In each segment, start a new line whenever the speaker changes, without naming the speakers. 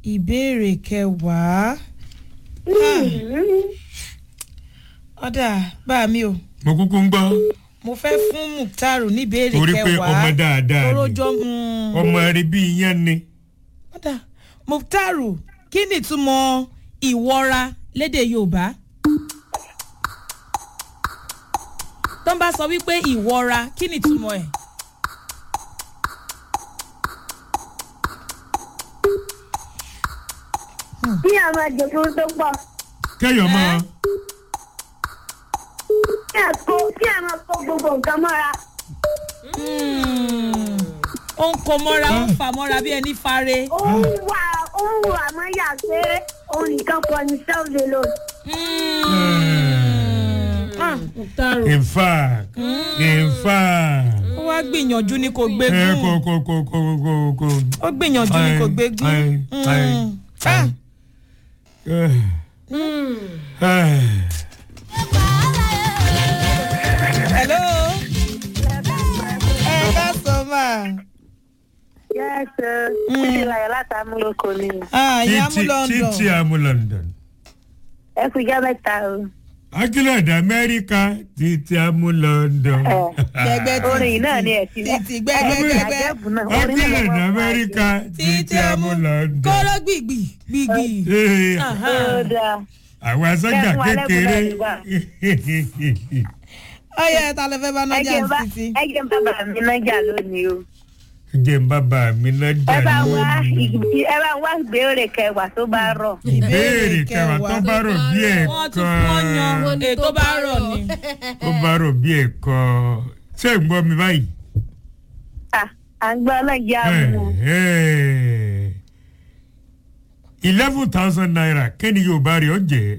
ìbéèrè kẹwàá ọ̀dà bá mi o
mo kúkú ń gbọ́
mo fẹ́ fún muktaru níbèrè
torí pé
kẹwàá
ọmọ dáadáa ni
torójọ́
ọmọ rẹ bí iyán ni
ọ̀dà muktaru kí ni ìtumọ̀ ìwọra lédè yorùbá tó ń bá sọ wípé ìwọra kí ni ìtumọ̀ ẹ̀.
Kí a máa jòkó tó pọ̀.
kẹyọ mọ
Kí a kó kí a máa kó gbogbo nǹkan mọ́ra.
ó ń kó mọ́ra ó ń fà mọ́ra bí ẹni fare.
Ó ń wà ó ń wà mọ́ yà pé òun nìkan kọ́ ni sẹ́wọ̀n lò.
Ah, muktaru
in fact in fact
ó wá gbìyànjú ní kò
ẹ
gbégún
kò kò kò kò kò kò
ó gbìyànjú ní kò gbégún.
Ai, ai,
Mm. Ah, hello. ẹ ká sọ máa.
Yẹ́sẹ̀ títí láyọ̀ láti amúlòkọ ni.
Ah, ìyá mú
títí
london.
títí àmú london
Ẹ kú ijọ́ mẹ́ta o.
akílẹ̀dẹ̀ amẹ́ríkà títí àmú london
gbẹgbẹ tí
Orin yìí náà ni ẹ̀ ti
títí gbẹgbẹgbẹgbẹ
Àjẹ́bù náà orin náà
akílẹ̀dẹ̀
wọ́n máa
amẹ́ríkà
títí
títí
ọmú
àmú london.
kóró gbìgbì gbìgbì.
Ee,
Aha.
ṣe. Ó dáa.
àwọn asọ́jà
Kẹ́kun alẹ́
kékeré
ọyẹ ta ló fẹ́ bá
Ẹ
nájà
jẹ́ bá
títí.
ẹ jẹ́ bàbá mi nájà lónìí o.
jẹ́ ń bàbá mi náà
Ẹ bá wá
lónìí.
ìgbì- ẹ bá wá ìbéèrè kẹwàá tó bá rọ̀.
ìbéèrè kẹwàá tó bá rò bí
wọ́n tún wọ́n yan
ẹ̀kan
ètò bá rọ̀ ni.
tó bá rò bí ẹ̀kan ṣé ń gbọ́ mi báyìí.
À à ń gbọ́ nájà mú.
eleven thousand naira kẹ́ni yóò bá rí ọ jẹ́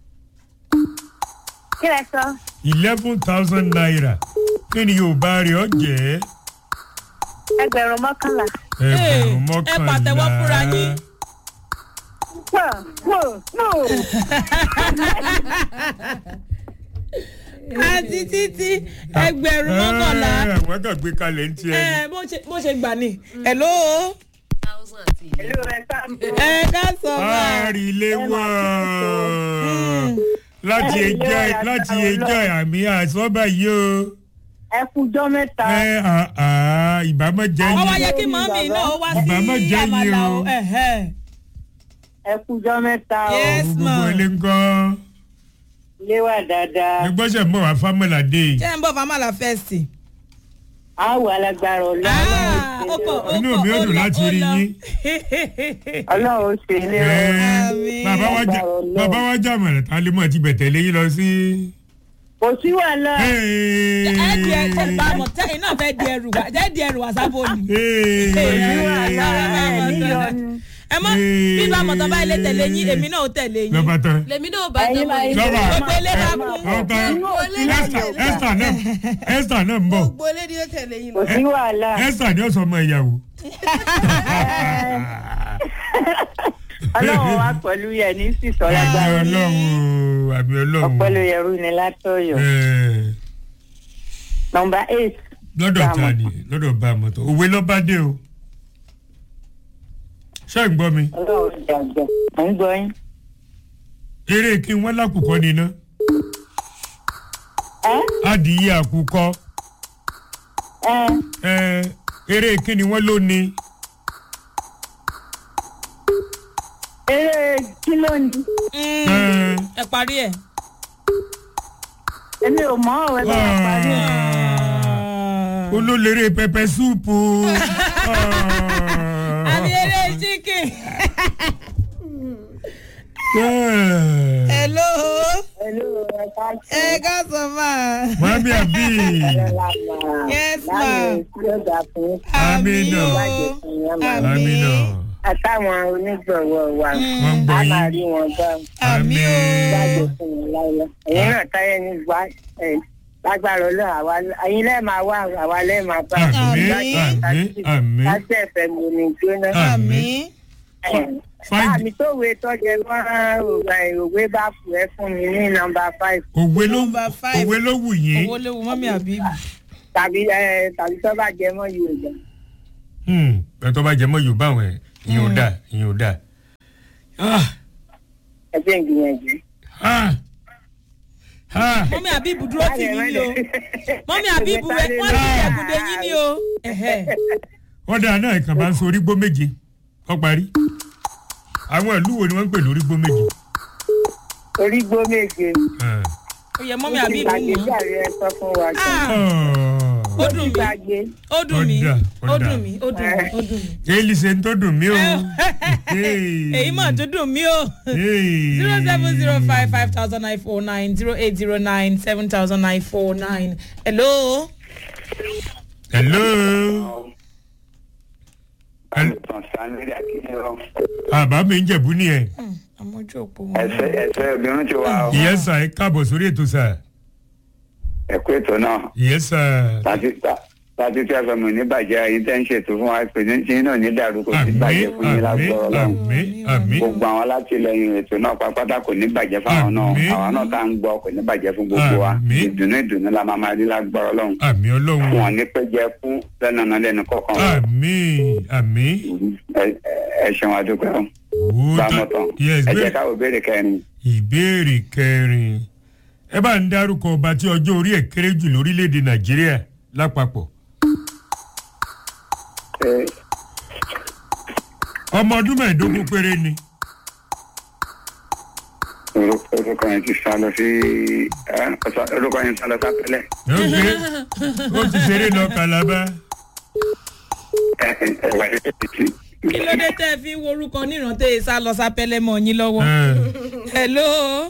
Kí lẹ sọ?
eleven thousand naira kẹ́ni yóò bá rí ọ jẹ́
Ẹgbẹ̀rún mọ́kànlá.
ẹgbẹ̀rún
ẹ
mọ́kànlá.
pàtẹ́wọ́ fúnra yín.
Pọ̀ pọ̀ pọ̀.
àti títí ẹgbẹ̀rún mọ́kànlá.
Ẹ, wọ́n kàn gbé kalẹ̀ ń tiẹ̀ ni.
ẹ bó ṣe bó ṣe gbà ní. hello.
Ìlú rẹ̀ sáàmù.
ẹ ká sọ máa.
àrílé wọ̀ láti ẹjọ́ láti ẹjọ́ àmì àsọ́bà yìí o.
Ẹ kú ijọ́ mẹ́ta.
ẹ àà ìbámọ́ jẹ́
ó wá
yín.
yẹ kí màmí náà ó wá
Bàbá má
sí
jẹ́ yín
àmàlà
o.
o. ẹ̀hẹ́.
Ẹ kú ijọ́ mẹ́ta o.
Yes,
gbogbo
ma'am.
ilé ńkọ́.
Ilé wà dáadáa.
ẹgbọ́sẹ̀ mọ̀ wá fámọ́là dé.
ṣé ń bọ̀ fámàlà fẹ́ẹ̀sì.
A wà lágbára ọlọ́run.
Inú mi ò dùn láti rí yín.
Ọlọ́run ó ṣe ilé
Ẹ,
rẹ̀.
Àmín.
bàbá wa jà bàbá wa jà mọ̀lẹ̀ tá a lè mọ̀ ti bẹ̀tẹ̀ léyìn lọ sí.
Kò sí wàhálà.
ẹ di ẹ ẹ bá mọ̀ tẹ́yìn náà fẹ́ di ẹrù wá jẹ́ di ẹrù wá sábò ni.
Kò sí wàhálà. Ẹ níyọnu.
ẹ mọ bí bá mọ̀tọ́ bá ilé tẹ̀lé yín èmi náà ó tẹ̀lé yín.
lọ́ba tán.
lèmi náà bá
Ẹyin
tọmọ
máa
yìí.
ń
lọ́ba
Gbogbo ilé bá kún.
lọ́ba Esther Esther náà Esther náà ń bọ̀
gbogbo ilé ni ó tẹ̀lé yín
Kò
lọ.
sí wàhálà.
Esther ni ó sọ ọmọ ìyàwó.
Ọlọ́run wá pẹ̀lú yẹn ní sísọ
àmì
lágbára.
ọlọ́run àmì ọlọ́run.
Ọpẹ́lú yẹrù ni látọ̀yọ̀.
Ẹ,
Nọmba eight.
lọ́dọ̀ ta ni lọ́dọ̀ bá a mọ̀tọ́ òwe lọ́ba dé o. ṣé ń gbọ́ mi
Ọlọ́run jàjà. Mo ń gbọ́ yín.
eré kí wọ́n lákùkọ níná
Ẹ́
adìyẹ àkùkọ
ẹ́
ẹ, eré kí ni wọ́n ló ní.
eré kí ló ń di?
Ẹ,
ẹ parí ẹ.
Èmi ò mọ̀ ọ́ ẹ bá wà parí ẹ̀.
olólèrè pẹpẹ súùpù.
àmì eré chicken. hello
Hello, ẹ ká ṣe.
ẹ ká sọ máa.
mami abi
Yes, ma.
Láàrin tí ó dà fún
Amina.
o.
Àmín.
amina
àtàwọn onígbọ̀wọ́ wa.
wọ́n ń gbọ́
A máa
yín.
rí wọn bá
àmì
gbàgbé
o.
fún wọn láyọ̀. Ẹ̀yin náà táyẹ̀ ní gbà ẹ̀ lágbára ọlọ́run àwa ẹ̀yin lẹ́ẹ̀ máa wá àwa lẹ́ẹ̀ máa bá.
àmì
Àmín.
àmì àmì
Láti ẹ̀fẹ̀ mi ò ní jóná.
àmì.
Find-
Àmì tó wé tọ́jẹ mọ́ òwe bá fù ẹ́ fún mi ní nọmba five
òwe ló
Number five.
òwe ló wù yín.
owó léwu mọ́mí àbíbù.
tàbí ẹ tàbí tó bá jẹ mọ́ Yorùbá.
Hmm, ẹ tó bá jẹ mọ́ yorùbá àwọn ẹ̀ ìyẹn ò dáa ìyẹn ò dáa Ah,
ẹ jẹ́ ń gbìyànjú.
ah, ah.
mọ́mí àbíbù dúró tì mí ni o mọ́mí àbíbù wẹ̀ wọ́n ti ẹ̀kúndé yín ni o. Ẹ̀hẹ́.
ọ̀dà náà kàn bá ń so orígbó méje ọ parí àwọn ìlú wo ni wọ́n ń pè lórígbó méje.
orígbó méje.
Ah.
ó yẹ mọ́mí àbíbù
ìgbàgbé
mọ́.
jàre ẹ sọ fún wa.
Ah,
Oh.
ó dùn mí
ìgbàgbé.
ó dùn mí
Ọ̀dà,
ó
ọ̀dà.
dùn mí ó dùn mí ó dùn mí.
èyí ṣe ń tó dùn mí o.
èyí mà tó dùn mí o. zero seven zero five five thousand nine four nine zero eight zero nine seven thousand nine four nine. hello.
hello.
alùpùpù sanni akínyẹrọ
àbá mi ń jẹ̀bú ni ẹ̀.
àmójú òpó wọn.
ẹsẹ ẹsẹ obìnrin ti wá o
ìyẹn sà ẹ káàbọ̀ sórí ètò sà.
ẹkú ètò náà
ìyẹn sà.
láti láti tí a fẹ́ mọ̀ ní bàjẹ́ ayé tẹ́ ń ṣètò fún wa pé ní tí náà ní dàrú kò sí
àmì
bàjẹ́ fún yín
àmì
lágbọ́rọ̀ lọ́hùn
àmì àmì
gbogbo àwọn alátìlẹyìn ètò náà pápátá kò ní bàjẹ́ fáwọn náà
Àmín.
àwọn náà tá à ń gbọ́ kò ní bàjẹ́ fún gbogbo wa
Àmín.
ìdùnnú ìdùnnú la máa máa rí lágbọ́rọ̀ lọ́hùn
àmì
fún
ọlọ́run
wọn ní pé jẹ́ fún lẹ́nu ọ̀nà lẹ́nu kọ̀ọ̀kan wa.
àmì àmì.
Ẹ- ẹ ṣeun adúpẹ́ o
Ó
bá
ta-
mọ̀ tán
Yes,
ẹ
bẹ́ẹ̀.
jẹ́ káwọ́ béèrè kẹrin
ìbéèrè kẹrin ẹ bá ń dárúkọ ọba tí ọjọ́ orí ẹ̀ kéré jù lórílẹ̀‐èdè nàìjíríà lápapọ̀
Ẹ,
ọmọ ọdún mẹ́ẹ̀ẹ́dógún péré ni
orúkọ orúkọ yẹn ti sá lọ sí ẹ, ọ̀sán- orúkọ yẹn sá lọ sápẹ́lẹ̀.
ókè ó ti ṣeré lọ kàlábá
ẹ ẹ wà ní títí.
kí ló dé tẹ́ ẹ fi ń worúkọ nírántẹ́ sá lọ sápẹ́lẹ́ mọ́ yín lọ́wọ́.
Ẹ̀,
hello.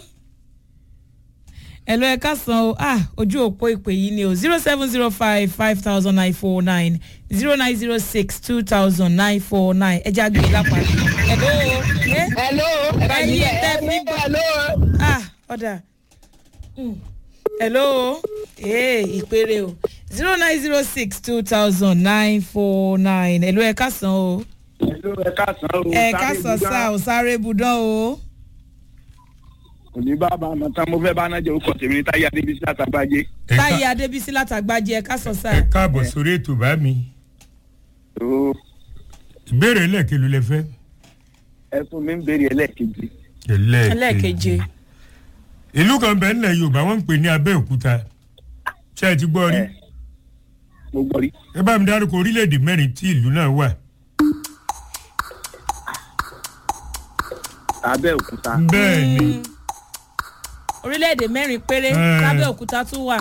hello ẹ káàsán o ah ojú òpó ìpè yìí ni o zero seven zero five five thousand nine four nine zero nine zero six two thousand nine four nine ẹ já gbé lápá. hello. Eh?
hello
ẹyin tẹ́ fi gbọ́.
hello
ah ọ̀dà Mm. hello ee ìpèrè o zero nine zero six two thousand nine four nine hello ẹ káàsán o
hello ẹ káàsán o
ẹ káàsán sá o sáré budán o
òní bàbá àmọ́ tán mo fẹ́ bá náà jẹ́ orúkọ tèmi ní táyé adébísí àtàbàjẹ́
ẹ ká-
táyé adébísí látàgbájẹ ẹ káàsán sá
ẹ káàbọ̀ sórí ètò bá mi
o
ìbéèrè ẹlẹ́ẹ̀kelu lẹ fẹ́.
ẹ fún mi ń béèrè ẹlẹ́ẹ̀kejì
ẹlẹ́ẹ̀keje
ìlú kan bẹ́ẹ̀ nílẹ̀ yorùbá wọ́n ń pè ní abẹ́òkúta ṣé ẹ ti gbọ́ rí
Ẹ. mo gbọ́ rí
ẹ bá mi dárúkọ orílẹ̀-èdè mẹ́rin tí ìlú náà wà
abẹ́òkúta
bẹ́ẹ̀ ni
orílẹ̀-èdè mẹ́rin péré
Eh.
lábẹ́òkúta tún wà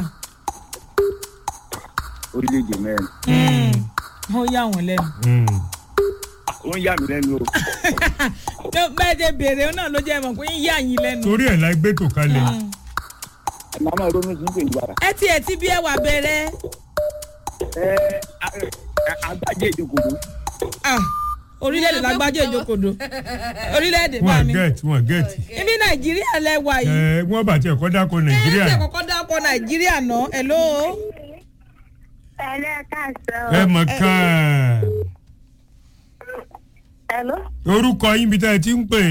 orílẹ̀-èdè mẹ́rin
wọ́n yà wọ́n lẹ́nu.
Mm.
ó ń yà mí lẹ́nu o
bẹ́ẹ̀ ṣe béèrè náà ló jẹ́ mọ̀ pé ń yà yín lẹ́nu.
torí ẹ̀ la gbé tò kalẹ̀
màmá ronú sí pé ìgbàrà
ẹ tiẹ̀ tí bí ẹ wà bẹ̀rẹ̀
ẹ agbájé ìdókòwò
ah orílẹ̀-èdè lágbájá ìjókòdó orílẹ̀-èdè bá
wọ́n
mi
gẹ̀ẹ́tì wọ́n gẹ̀ẹ́tì
ibi nàìjíríà lẹ́wà yìí.
ẹ wọ́n bá tiẹ̀ kọ́ dákọ̀ nàìjíríà
ẹ ṣe kọ́kọ́ dápọ̀ nàìjíríà náà hello.
ẹlẹ́kàsán.
ẹ mọ̀ kàn
hello.
orúkọ yín bí tá ẹ ti ń pè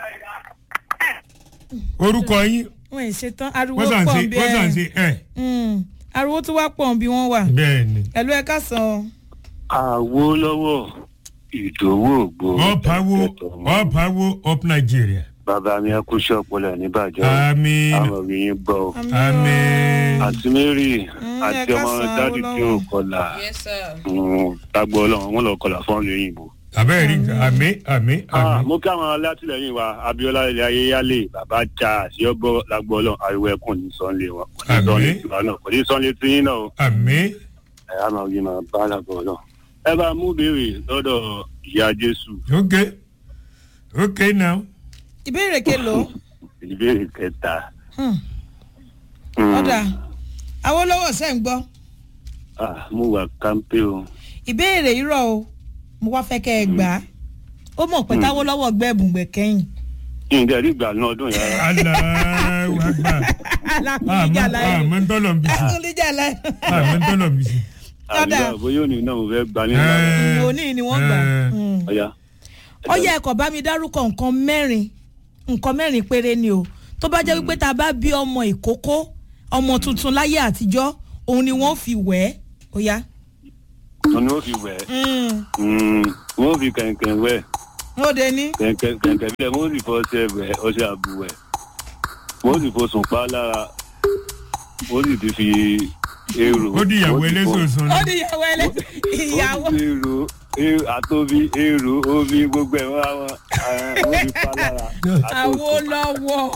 orúkọ yín
wọ́n ì ṣetán ariwo
wọ́n sàn
pọ̀
ṣe
ń bí
wọ́n sàn ṣe
ẹ
ẹ̀
ariwo tó wá pọ̀ ń bí wọ́n wà
bẹ́ẹ̀ ni
hello ẹ káàsán.
àwòlọ́wọ́ ìdòwò ògbó
ọ̀páwó ọ̀páwó up Nigeria
bàbá mi akúṣẹ́ ọpọlọ níbàjẹ́
àmín
àwọn òbí gbọ́ o.
àmín
àti mary
Mm,
àti
ẹ
ọmọ
káàsán,
dáàdì tí ò
Awólọ́wọ̀.
kọlà tágbọ́ ọlọ́run wọn lọ kọlà fún ọ̀lẹ́ òyìnbó.
abẹ́rẹ́ rí nǹkan àmín àmín
Ah,
àmín
mo kí àwọn alátìlẹyìn wa abiola ilé ayéyálé bàbá cha àṣeyọgbọ lágbọ ọlọ́run ariwo ẹkùn ní sọnlé wọn kò ní sọnlé
Àmín.
tiwa náà kò ní sọnlé tiyín náà o
àmín
ẹ á máa yí máa bá lágbọ ọlọ́run. ẹ bá mú béèrè lọ́dọ̀ ìyá jésù
ok ok now
ìbéèrè kelo
ìbéèrè kẹta.
Hmm,
Mm.
ọ̀dà awolowo ṣe ń gbọ́
Ah, mo wà kámpé o.
ìbéèrè irọ́ o mo wá fẹ́ kẹ́ ẹ gbà á ó mọ̀ pé táwọ́lọ́wọ́ gbẹ́bùn gbẹ̀ kẹ́yìn
ǹjẹ́ rí ìgbà náà ọdún yàrá.
aláwọ̀ àgbà
alákùnrin láyé
àmọ́ ń tọ́lọ̀ ń bí sí
alákùnrin láyé
àmọ́ ń tọ́lọ̀ ń bí sí.
Dada.
àbíyá bóyá òní náà mo fẹ́ gba nínú ààrẹ.
Ẹ,
òní ni wọ́n gbà
Eh.
Mm.
ọ̀ya.
ó yẹ ẹ̀kọ́ bá mi dárúkọ nǹkan mẹ́rin nǹkan mẹ́rin péré ni o tó bá jẹ́ wípé tá a bá bí ọmọ ìkókó ọmọ tuntun láyé àtijọ́ òun ni wọ́n fi wẹ̀ ẹ́ ó yá.
mo ní ó fi wẹ̀ ẹ́.
Mm.
Mm, wọ́n fi kẹ̀kẹ́ wẹ̀
ó de ní.
kẹ̀kẹ́ kẹ̀kẹ́ bí ẹ mo sì fọ́ ṣe ẹ̀bẹ̀ ọṣẹ àbúwẹ̀ mo sì fọ́ sùn pa lára mo sì ti fi èrò.
ó di ìyàwó
mo sì fọ́-
ẹlẹ́sọ̀ọ̀sán
ó di ìyàwó ẹlẹ́ ìyàwó.
ó ti èrò èrò àtòbí èrò omi gbogbo ẹ̀ wọ́n àwọn mo sì pa lára.
àwo lọ́wọ́.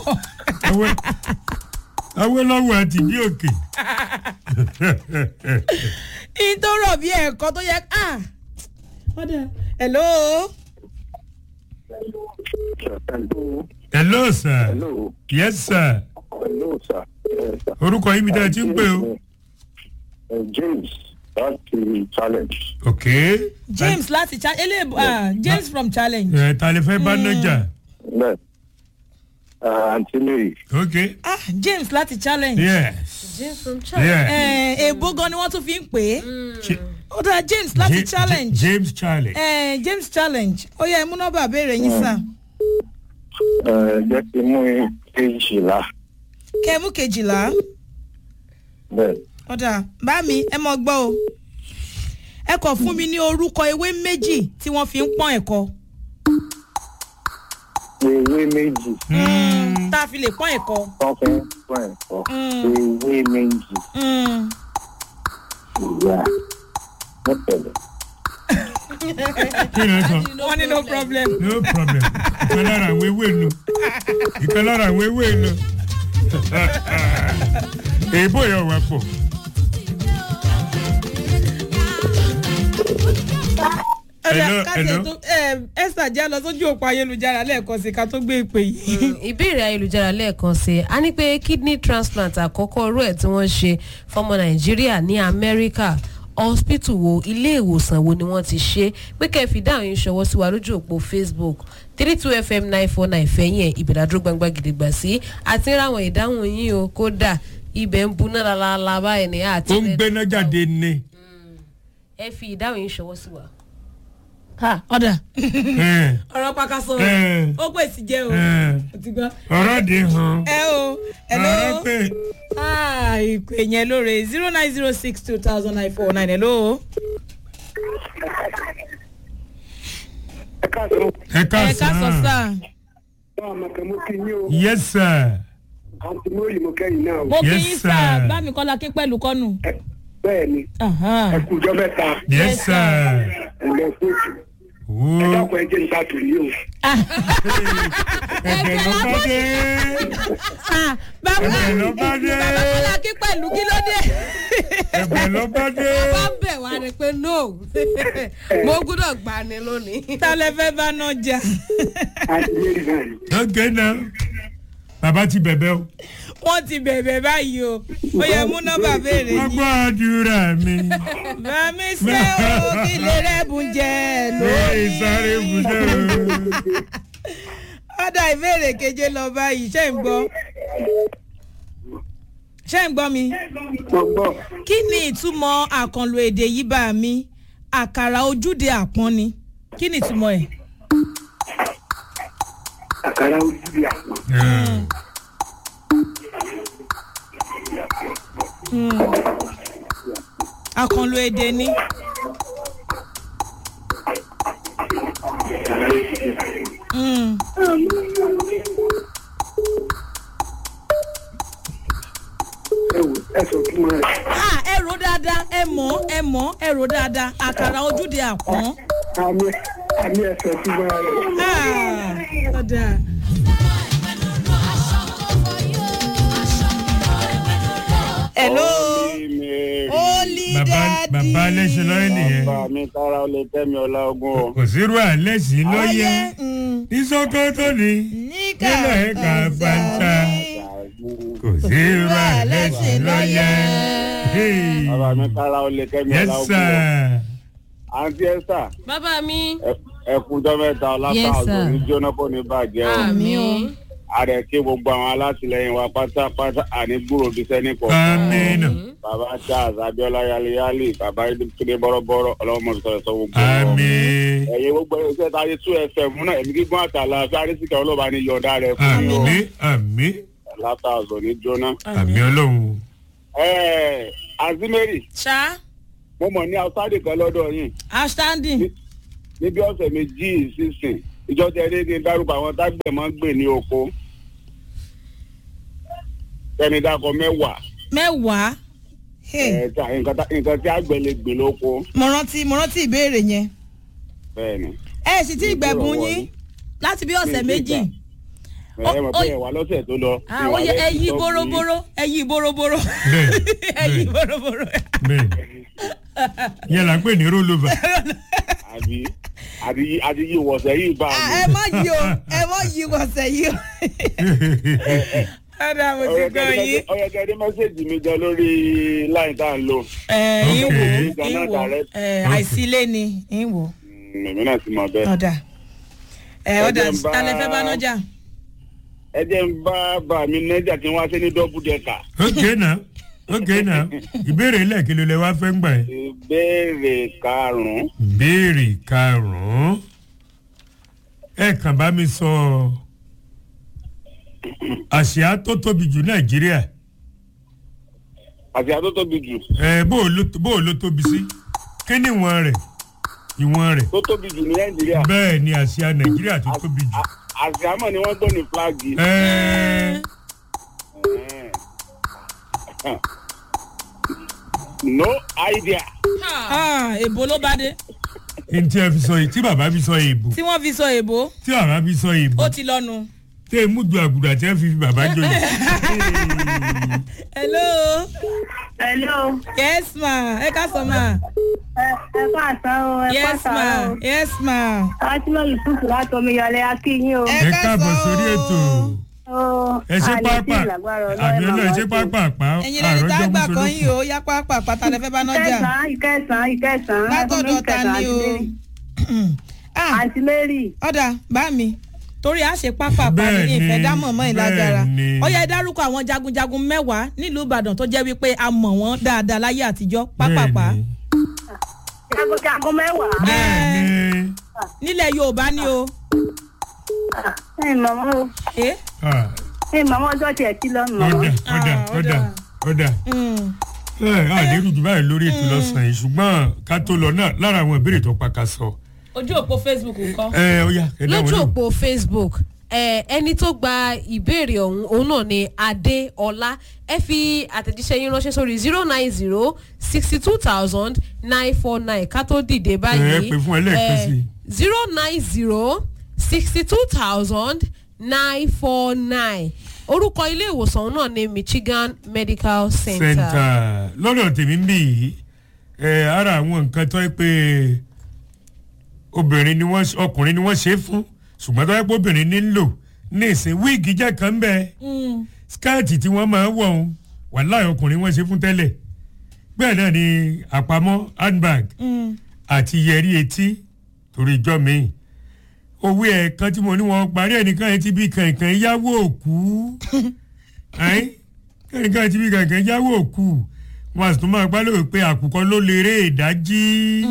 awolowo àti bí òkè.
ìtòrò bí ẹ̀kọ́ tó yẹ ká. hello.
hello sir
hello
yes sir
hello sir yes sir.
orúkọ yín mi dá ẹ ti ń pè o.
Uh, James láti challenge.
ok.
james láti cha ele ah james from challenge.
ẹ ta lè fẹ́ bá nájà.
bẹ́ẹ̀ àǹtí mary
ok.
ah james láti challenge.
yes.
james from china.
yeah.
Eh, èbó gan ni wọ́n tún fi ń pè é.
Ch-
ó dáa james láti
Ja-
challenge.
Ja- james challenge.
Eh, james challenge ó yẹ mú nọ́mbà béèrè yín sá.
ẹ jẹ́ kí n mú kejìlá
kẹ́mú kejìlá
bẹ́ẹ̀
ọ̀dà bá mi ẹ mọ̀ gbọ́ o. ẹ kọ̀ fún mi ní orúkọ ewé méjì tí wọ́n fi ń pọ́n ẹ̀kọ́.
ewé méjì
tá a fi lè pọ́n ẹ̀kọ́.
wọ́n fi ń pọ̀ ẹ̀kọ́ ewé méjì
Mm.
ìyá mọ́tẹ̀lẹ̀.
kí ló ń sọ.
wọ́n ní no problem.
no problem ìkan lára àwọn ewé nu ìkan lára àwọn ewé nu èèbó yóò wá pọ̀.
ọ̀dà
Hello,
káṣí
hello.
tó esther já lọ sójú òpó ayélujára lẹ́ẹ̀kan sí ká tó gbé ìpè yìí.
ìbéèrè ayélujára lẹ́ẹ̀kan sí i a ní pé kidney transplant àkọ́kọ́ irú ẹ̀ tí wọ́n ṣe fọmọ nàìjíríà ní amẹ́ríkà hospital wo ilé ìwòsàn wo ni wọ́n ti ṣe pé kẹfì dáhùn yín ṣọwọ́ sí wa lójú òpó facebook three two fm nine four nine fẹ̀yìn ẹ̀ ìbẹ̀dàdúró gbangba gidigba sí àti ráwọn ìdáhùn yín o kódà ibẹ̀ ń buná lálálá báyìí ní àti
ó ń gbéná jáde ní.
ẹ fi ìdáhùn yín ṣọwọ́ sí wa.
ọ̀dà
ẹ,
ọ̀rọ̀ pàkàṣọ
ẹ,
ó pè sí jẹ́ o
ẹ,
ó ti gbọ́.
ọ̀rọ̀ dì hàn.
ẹ o hello
ọ̀rọ̀ pé
ah ìpè yẹn lóore zero nine zero six two thousand nine four nine hello.
ẹ káàsán
ẹ
ẹ ká sọ
káàsán.
sáà
báwa màkà mo kí yín o
yes sir.
àǹtí mary mo kẹ́yìn náà o
mo kí
Yes,
yín sáà
sir.
bá mi kọ́lá kí pẹ̀lú kọ́nù.
Ẹ- bẹ́ẹ̀ ni ẹ kú ọjọ́ mẹ́ta
yes sir.
ẹ lọ kóòtù ẹ
Wo
dákun ẹ jẹ́ níta tòun yìí o
ẹ̀bẹ̀ ló bá dé.
Ah, bàbá
ẹ̀bẹ̀ ló bá dé.
bàbá kọ́lá kí pẹ̀lú kí ló dé.
ẹ̀bẹ̀ ló bá dé.
bá ń bẹ̀ wá ni pé no mo gbúdọ̀ gbà ní lónìí.
ta lẹ fẹ́ bá náà jà.
àǹtí mary náà ni
ok now bàbá ti bẹ̀bẹ̀ o.
wọ́n ti bẹ̀bẹ̀ báyìí o ó yẹ mú nọ́mbà béèrè
wọ́n
yìí.
gbọ́ àdúrà mi.
bàmí ṣe o kí lè rẹ́bùn jẹ
lórí sáré
lónìí.
ibùdó.
ọ̀dà ìbéèrè keje lọ báyìí ṣé ń gbọ́ ṣé ń gbọ́ mi.
mo gbọ́
kí ni ìtumọ̀ àkànlò èdè yìí bá mi àkàrà ojúde àpọ́n ni kí ni ìtumọ̀ ẹ̀.
àkàrà ojú bí àpò
àkànlò èdè ni. Mm.
ẹ wò ẹ sọ fún wa
Ah, ẹ rò dáadáa ẹ mọ̀ ẹ mọ̀ ẹ rò dáadáa àkàrà ojúde àpọ́n.
àmì àmì ẹ sọ fún wa
Ah, ọ̀dà. hello holy
bàbá
daddy.
bàbá alẹ́sìn lọ́yẹ̀ nìyẹn.
bàbá mi kára ó lè tẹ́ mi ọlá ogún o.
kò sírú alẹ́sìn lọ́yẹ̀.
Ọyẹ́, mm,
ní sọ́kọ́tò ni
ní
nílẹ̀ ẹ̀ka bàtà. kò sírú alẹ́sìn lọ́yẹ̀. Hey.
bàbá mi kára ó lè tẹ́ mi
yes
ọlá ogún o.
sir.
àǹtí ẹ̀sà
bàbá mi.
ẹkùnjọ́ mẹ́ta
Yes,
ọlápá
sir.
ọ̀gbìn ní jóná kò ní bàjẹ́ o.
àmì o.
ààrẹ kí gbogbo àwọn alátìlẹyìn wa pátápátá àní gbúrò bí sẹ́ni kọ̀ọ̀kan.
amina
bàbá charles abiola yaliyali bàbá ìdílé bọ́rọ́bọ́rọ́ ọlọ́mọ mi sọ̀rọ̀ sọ gbogbo wọn.
ami
ẹ̀yin gbogbo iṣẹ́ tá a yẹ two fm náà ẹ̀mí gígùn àtàlà fárísìkà ọlọ́ba ní yọ̀ọ̀dá rẹ̀ fún mi o.
ami ami
látàzọ̀ ní jóná.
ami ọlọ́run.
ẹ̀ẹ́ azimeri
ṣá
mo mọ̀ ní outside kan lọ́dọ̀ yìí
outstanding.
níbi ọ̀sẹ̀ méjì sísìn
ìjọ tẹ ẹ ní dárúkọ àwọn tágbẹ̀ máa ń gbè ní oko ẹni dákọ mẹ́wàá
mẹ́wàá Hey,
ẹ̀ ta- nǹkan tá- nǹkan tí àgbẹ̀ lè gbè lóko
mo rántí mo rántí ìbéèrè yẹn
bẹ́ẹ̀ ni
ẹ sì ti gbẹ̀bùn
Ìgbọ̀rọ̀
yín
ni.
láti bí ọ̀sẹ̀
Mi ì
méjì
tí ẹ mọ̀
Ó-
pé ẹ̀wà lọ́sẹ̀ tó lọ.
Ah, ó yẹ ẹ yí bóróbóró ẹ yí bóróbóró
Bẹ́ẹ̀,
ẹ yí
bẹ́ẹ̀.
bóróbóró.
bẹ́ẹ̀ yẹn là ń pè ní rollover
àbí àti yí àti yí wọ̀sẹ̀ yìí bá
Ah,
mi.
ẹ má yí o ẹ má yí wọ̀sẹ̀ yí o. ọ̀dà mo ti gbọ́ yín.
ọ̀yẹ̀kẹ́dẹ́ mẹ́sẹ̀gì mi gan lórí láì tá à ń lò.
ẹ ń wò
Okay.
ń wò ẹ àìsílé ni ń wò
Mm, èmi náà ti mọ̀ bẹ́ẹ̀.
ọ̀dà ẹ ọ̀dà
Ẹ jẹ́ n bá-
talẹ̀ fẹ́ bá nájà.
ẹ jẹ́ ń bá bá mi nẹ́jà kí wọ́n á ṣe ní dọ́bù dẹ́ka.
ok na ok na ìbéèrè lẹ́ẹ̀kìlẹ̀ lẹ wá fẹ́ ń gbà ẹ́.
ìbéèrè karùn-ún.
ìbéèrè karùn-ún ẹ kàn bá mi sọ àsíá tó tóbi jù nàìjíríà
àti àtó tóbi jù
ẹ bó o ló- bó o ló tóbi sí kí ni ìwọ̀n rẹ̀ ìwọ̀n rẹ̀
tó tóbi jù ní nàìjíríà.
bẹ́ẹ̀ ni àsíá nàìjíríà tó tóbi jù.
àti àmọ́ ni wọ́n gbọ́ ní flagi.
ẹ
no idea.
Ah, èbó ló bá dé
n tí ẹ fi sọ yìí tí bàbá fi sọ èèbò
tí wọ́n fi sọ èbó
tí bàbá fi sọ èèbò
ó ti lọ́nu.
tẹ ẹ mú ju àgùdà tí ẹ fi fi bàbá jọyè.
hello
hello
yes ma ẹ ká sọ ma
ẹ ẹ kó àtàn o ẹ kó
yes ma
àtàn o
yes ma
fatima yusuf láti omiyọlẹ akínyìn o.
Ẹ
ẹ
ká
káàbọ̀
sọ
sórí
o.
ètò
o
ẹ ṣe pápá àbí ọlọ́ ẹ ṣe pápá àpá
ẹ̀yin lẹni tá a gbà kan yìí o yá pápá pátá lẹ fẹ́ bá nájà.
ìkẹsàn ìkẹsàn ìkẹsàn
látọ̀dọ̀ ta ni o. Ah,
àǹtí mary
ọ̀dà bá mi torí a ṣe pápá pa ní
Bẹ́ẹ̀ni,
ìfẹ́ dámọ̀ mọ́ ìlágara
bẹ́ẹ̀ni.
ó yẹ dárúkọ àwọn jagunjagun mẹ́wàá nílùú ìbàdàn tó jẹ́ wípé a mọ̀ wọ́n dáadáa láyé àtijọ́ pápápá
jagunjagun mẹ́wàá.
bẹ́ẹ̀ni
nílẹ̀ yorùbá ni o.
ẹ mọ̀mọ́ o
Eh?
Ah,
ẹ mọ̀mọ́ ọjọ́ tiẹ̀ sí lọ́nà mọ̀mọ́.
ọ̀dà ọ̀dà
Ah,
ọ̀dà ọ̀dà
Mm.
ẹ àlérò jù báyìí lórí ètò lọ́sàn-án yìí ṣùgbọ́n ká tó lọ náà lára àwọn ìbéèrè tó pàkà sọ.
ojú òpó facebook nǹkan.
ẹ ó yá ẹ dáwọn
lójú
náà.
òpó facebook ẹ ẹni tó gba ìbéèrè ọ̀hún òun náà ni adéọlá ẹ fi àtẹ̀jíṣẹ́ yín ránṣẹ́ sórí zero nine zero sixty two thousand nine four nine ká tó dìde báyìí
Ẹ pè fún ẹ lẹ́ẹ̀kan sí i.
zero nine zero sixty two thousand nine four nine orúkọ ilé ìwòsàn náà ni michigan medical center.
center lọ́dọ̀ tèmi ń bì yìí ẹ ara àwọn nǹkan tó yẹ pé obìnrin ni wọ́n ọkùnrin ni wọ́n ṣe é fún ṣùgbọ́n tó yẹ pé obìnrin ní ń lò ní ìsìn wíìgì jẹ́ kan bẹ́ẹ̀ skẹ́ẹ̀tì tí wọ́n máa ń wọ̀ ọ́n wàláì ọkùnrin wọ́n ṣe fún tẹ́lẹ̀ bẹ́ẹ̀ náà ni àpamọ́ handbag àti yẹrí etí torí ìjọ mi owó ẹ̀ kan tí mo ní wọn parí ẹnìkan yẹn ti bí kankan yáwó òkú ẹ́n kẹ́nìkan ti bí kankan yáwó òkú wọn àti tó máa gbá lóore pé àkùkọ ló lè ré ìdájí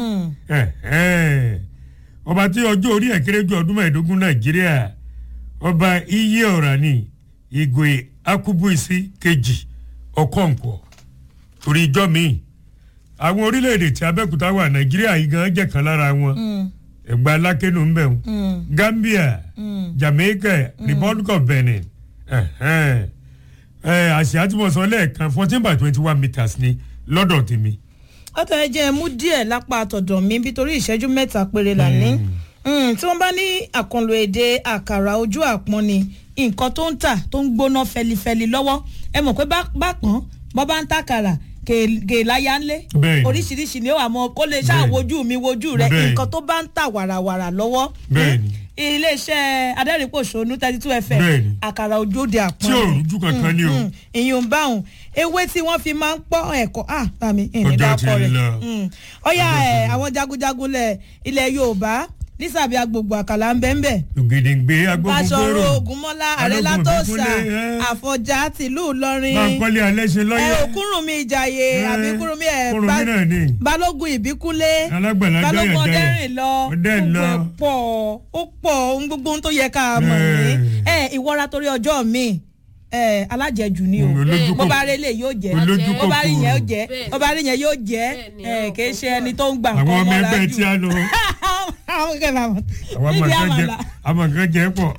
Ẹ̀hẹ́n. ọba tí ọjọ́ orí ẹ̀ kéré ju ọdún mẹ́ẹ̀ẹ́dógún nàìjíríà ọba iye ọ̀rà ni ìgò akubuisi kejì ọkọ̀ǹkọ̀ torí ìjọ mi àwọn orílẹ̀-èdè tí abẹ́òkúta wà nàìjíríà yìí gan jẹ́ kan lára wọn ẹ̀gbá alákẹ́nu ń bẹ̀ wọn gambia jamaica republic of benin ẹ̀hẹ́n. ẹ̀ àṣà tí mo sọ lẹ́ẹ̀kan fourteen by twenty one meters ni lọ́dọ̀ tèmi.
ọ̀tọ̀ ẹ jẹ́ ẹ mú díẹ̀ lápá àtọ̀dọ̀ mi bí torí ìṣẹ́jú mẹ́ta péré là ní. Mm, tí wọ́n bá ní àkànlò èdè àkàrà ojú àpọ́n ni nǹkan tó ń tà tó ń gbóná fẹlifẹli lọ́wọ́ ẹ mọ̀ pé bá- bákan bọ́ bá ń tàkàrà gèláyà ńlé
Bẹ́ẹ̀ni.
oríṣiríṣi ni ó wà mọ́ kó lè ṣáà
Bẹ́ẹ̀ni.
wojú mi wojú rẹ
Bẹ́ẹ̀ni.
nǹkan tó bá ń tà wàràwàrà lọ́wọ́
Bẹ́ẹ̀ni.
iléeṣẹ́ adẹ́rìnpòṣónú thirty two fm
Bẹ́ẹ̀ni.
àkàrà ojú òde àpọ́n
tí ò rújú kankan ni o.
Mm, ìyún báwọn ewé tí wọ́n fi máa ń pọ́ ẹ̀kọ́ ah bàmí ìní
Ọjọ́
dákọ̀
ti
rẹ̀
lọ.
Mm. ọ̀yà ẹ̀ àwọn jagunjagun lẹ̀ ilẹ̀ yorùbá nísàbí agbègbè àkàlà ń bẹ́ ń bẹ̀
ògèdèǹgbé
Báṣọ̀run
agbófingbòrò
Ògúnmọ́lá Àrẹ
Balógun
Látòsà
Ìbíkúnlé, ẹ́.
Àfọ̀njá tìlú Ìlọrin
bankole alẹ́sẹ̀
ẹ
lọ́yẹ̀
òkúrùnmi ìjàyè
Ẹ́.
àbí kúrùnmi ẹ̀
Kúrúnmí
Bá-
náà ni.
Balógun Ìbíkúnlé
Alágbàlá
Balógun
Dáyà Dáyà.
Ọdẹ́rìn lọ
Ọdẹ́rìn
gbogbo
lọ.
ẹ̀ pọ̀ ó pọ̀ ohun gbogbo ohun tó yẹ ká mọ̀ ní
Ẹ́.
ẹ ìwọ́ra torí ọjọ́ mi ẹ alájẹjù ni o
Mm, olójú
bó
kòkòrò.
bá rí lè yóò jẹ
Olójú
bó bá rí yẹn ó
kòkòrò.
jẹ
Bẹ́ẹ̀.
bó bá rí yẹn yóò jẹ
Bẹ́ẹ̀ ni,
ẹ
àwọn
kì í ṣe
kan
ẹni tó ń gbà
àwọn ọmọ
nǹkan
ẹgbẹ́
mọ́ra
tí a
jù
lọ
àwọn àwọn kẹfà mọ̀
àwọn
níbi
àmọ̀ nǹkan jẹ
àmàlà.
àmọ̀ nǹkan jẹ pọ̀.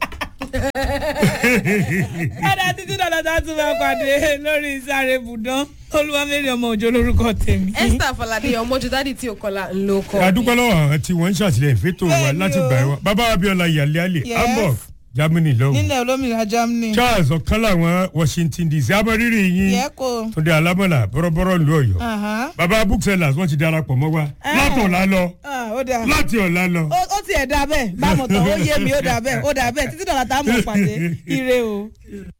ẹ̀dá títí dọ̀dọ̀ tá a tún máa pàdé lórí sáré bùdán olúwamẹ́rin ọmọ òjò lórúkọ tèmi.
esther falade ọmọjú dádì tí o kọlà ń lo kọ.
adúpẹ́ lọ́wọ́ àwọn tí wọ́n ń ṣàtìlẹ́yìn fẹ́tò wa
Bẹ́ẹ̀ni
láti
o.
gbà wá bàbá abiola yàlẹ́ àlè
Yes.
hamburg germany lọ́wọ́
nílẹ̀ olómìnira germany.
charles ọ̀kan làwọn washington dc abọ́rírì yín
yẹ kó.
túndé alámọ̀lá bọ́rọ́bọ́rọ́ ìlú ọ̀yọ́
Aha.
bàbá booksellers wọ́n ti darapọ̀ mọ́ wa láti ọ̀la lọ
Ah, ó dáa.
láti ọ̀la lọ.
ó ó tiẹ̀ dá bẹ́ẹ̀ bámu tán ó yé mi ó dá bẹ́ẹ̀ ó dá bẹ́ẹ̀ títí dọ̀là tá a mọ̀ pàdé ire o.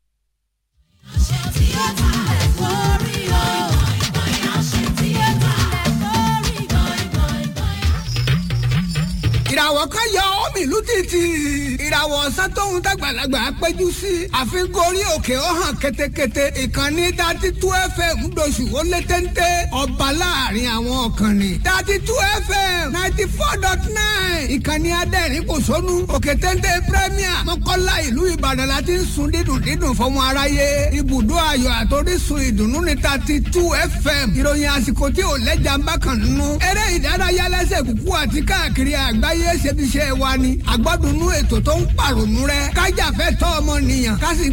ìràwọ̀ kan yọ omi ìlú títì ìràwọ̀ ọ̀sán tóun dàgbàlagbà péjú sí àfi gorí òkè ó hàn ketekete ìkànnì dati tú fm ńdọ̀sù ó lé téńté ọba láàrin àwọn ọ̀kànnì dati tú fm ninety four dot nine ìkànnì adẹ́rìn kò sónú òkè téńté premier mọ́kànlá ìlú ìbàdàn la ti ń sun dídùn dídùn fọmọ aráyé ibùdó ayọ̀ àtòrísun ìdùnnú ní dati tú fm ìròyìn àsìkò tí ò lẹ́jà ń bá kàn nínú eré ìdárayá lẹ́sẹ̀ kúkú àti káàkiri àgbáyé ṣe ti ṣe wa ni àgbọ́dúnú ètò tó ń pàrònú rẹ kájà fẹ́ tọ́ ọmọ nìyàn ká sì